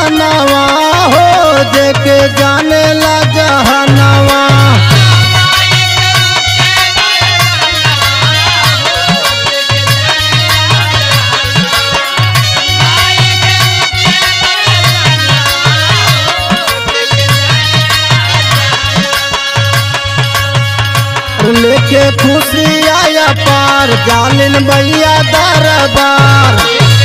जहानवा हो देखे जाने ला जहानवा लेके खुशी आया पार जालिन भैया दरबार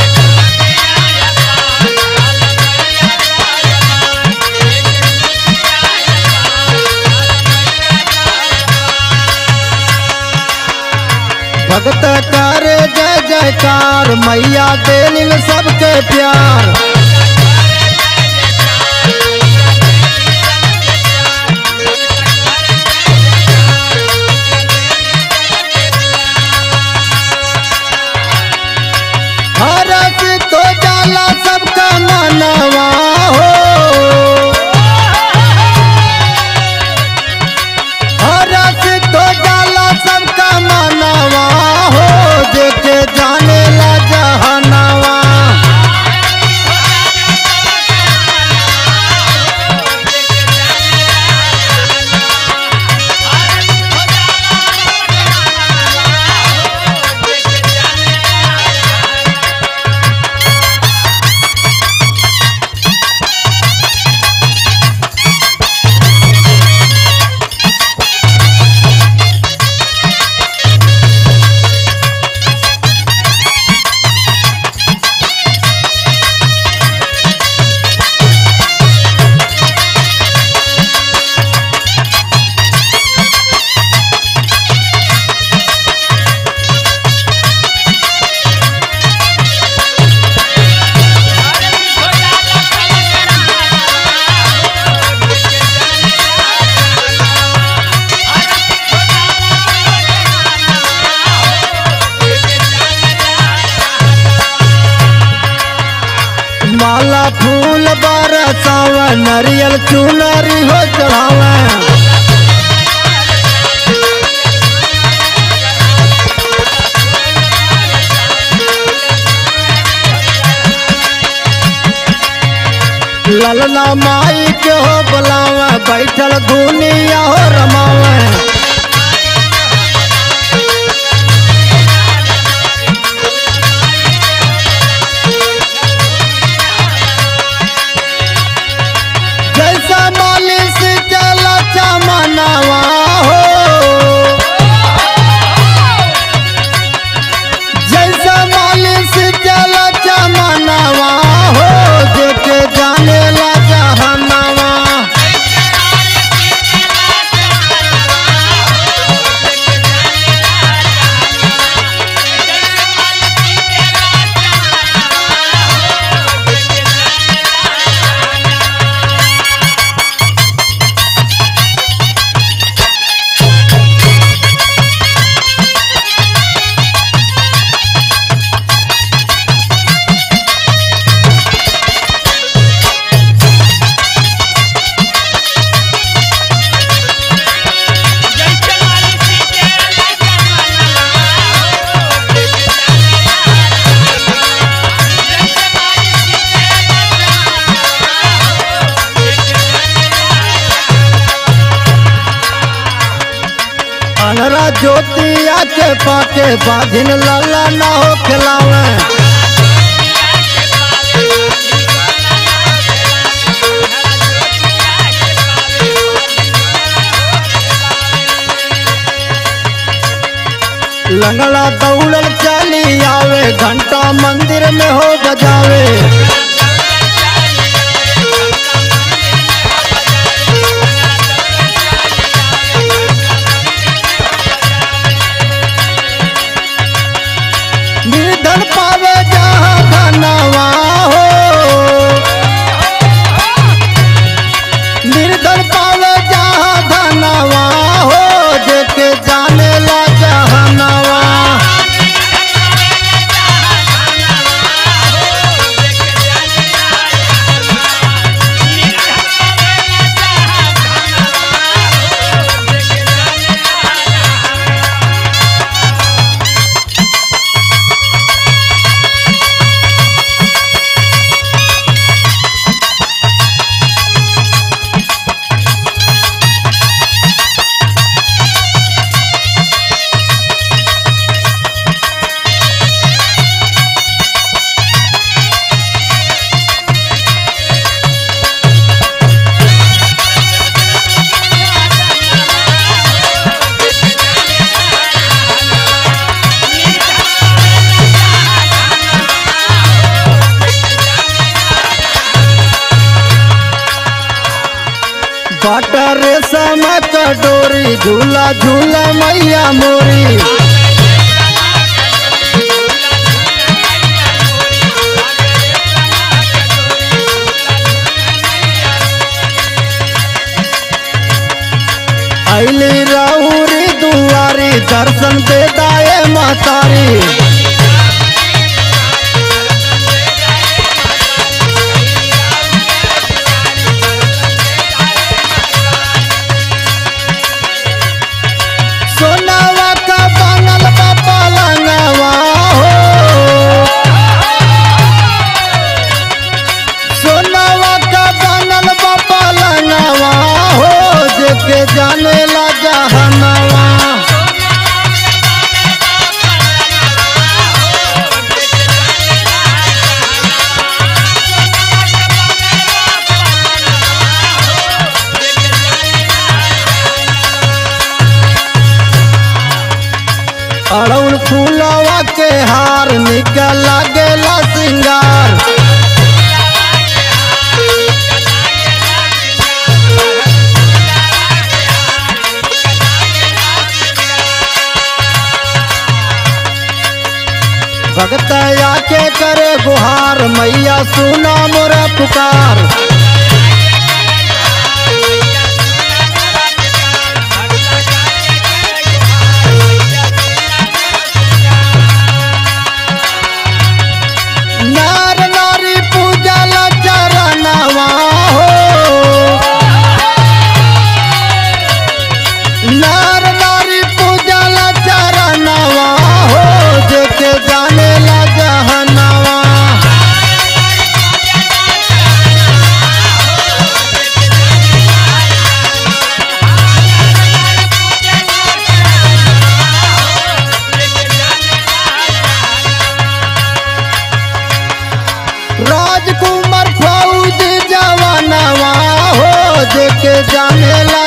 भगत करे जय जयकार मैया देलिन सबके प्यार हरस तो जाला सबका मनवा हो हरस तो जाला सबका मनवा हो देखे जाने ला जहनवा माला फूल बरसावे नरियल चुनरी हो चढ़ावे ललना माई के हो बुलावे बैठल दुनिया हो रमावे जैसा मालिश चला चमनवा हो जैसा मालिश चला चमनवा हो देखे जाने ला जहनवा अनरा ज्योतिया के पाके बाधिन लाला ना हो खिलावे लंगड़ा दौड़ल चली आवे घंटा मंदिर में हो बजावे निर्धन पावे जहाँ धनवा हो निर्धन पावे जहाँ धनवा हो देखे जाने ला जहनवा पाट रेशम कटोरी झूला झूला मैया मोरी अली राउरी दुआरी दर्शन दे दाए मातारी सोनावा का बनल बा पलंगवा हो सोनावा का बनल बा पलंगवा हो जेके जाने ला जहनवा अड़उल फूलवा के हार निकल लागेला सिंगार भगतया के करे गुहार मैया सुना मोरा पुकार नार नारी पूजा ला चरणवा हो नार नारी पूजा ला चरणवा हो जेके जाने ला जहनवा राजकुमार फौज जवानवा हो जेके जाने ला